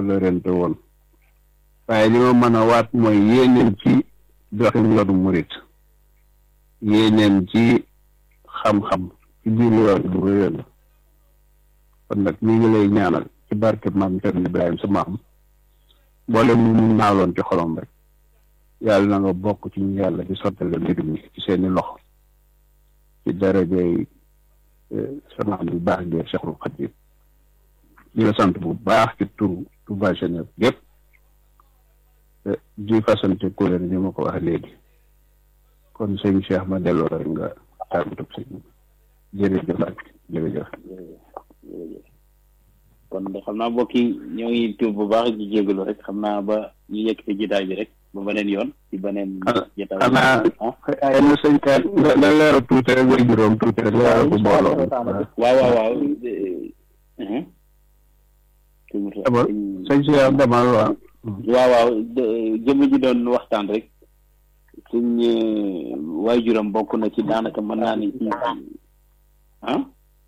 wëlërente woon waaye li ma mën a waat mooy yéeneen ci doxin yoonu murit yéeneen ci xam-xam ci biir yoon bu réy la kon nag mi ngi lay ñaanal ci barke maam Cerno Ibrahima sa maam boole mu mu naaloon ci xolom rek yàlla na nga bokk ci ñu yàlla di sottale mbir mi ci seeni loxo ci darajay sama am bu baax ngeen Cheikhul Khadim di la sant bu baax ci turu Touba Général yëpp di fasante kuréel ni ma ko wax léegi kon sëñ Cheikh ma delloo rek nga tàggatoo sëñ jërëjëf ak jërëjëf jërëjëf kon de xam naa mbokk yi ñoo ngi tuub bu baax di jégalu rek xam naa ba ñu yegg ci jotaay bi rek ba beneen yoon ci beneen jotaay xanaa ay na sëñ ka nga nga leeral tuuti rek way juróom tuuti rek leeral bu mbooloo waaw waaw waaw sëñ Cheikh demal waaw waaw waaw jëmm ji doon waxtaan rek suñ waajuram bokk na ci daanaka mën naa ni ci ah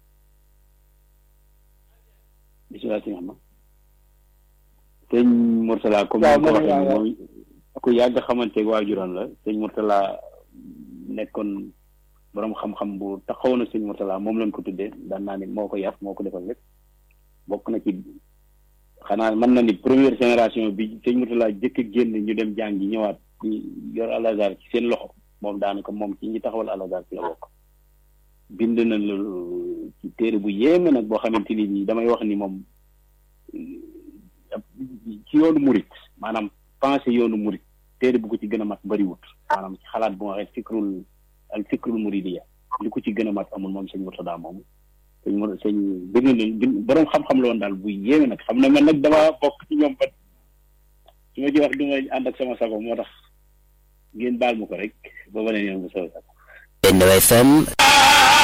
bisimilah si xam sëñ Mourtala comme ni ko waxee moom ku yàgg xamante waajuram la sëñ Mourtala nekkoon borom xam-xam bu taxaw na sëñ Mourtala moom lañ ko tuddee daan naa ni moo ko yàpp moo ko defal lépp bokk na ci xanaa mën na ni première génération bi sëñ Mourtala jëkk génn ñu dem jàngi ñëwaat di yor alazar ci seen loxo moom daanaka moom ci ñi taxawal alazar ci la bokk bind na lu ci téere bu yéeme nag boo xamante ni nii damay wax ni moom ci yoonu murit maanaam pensé yoonu murit téere bu ko ci gën a mat bariwut maanaam ci xalaat bu ma waxee fikrul al fikrul muridiya li ko ci gën a mat amul moom sëñ Murtada moom sëñ Mur sëñ bind na bind borom xam-xam la woon daal bu yéeme nag xam ne man nag dama bokk ci ñoom ba su ma ci wax du ma ànd ak sama sago moo tax ngeen baal ma ko rek ba beneen yoon bu soobee sax. Benno FM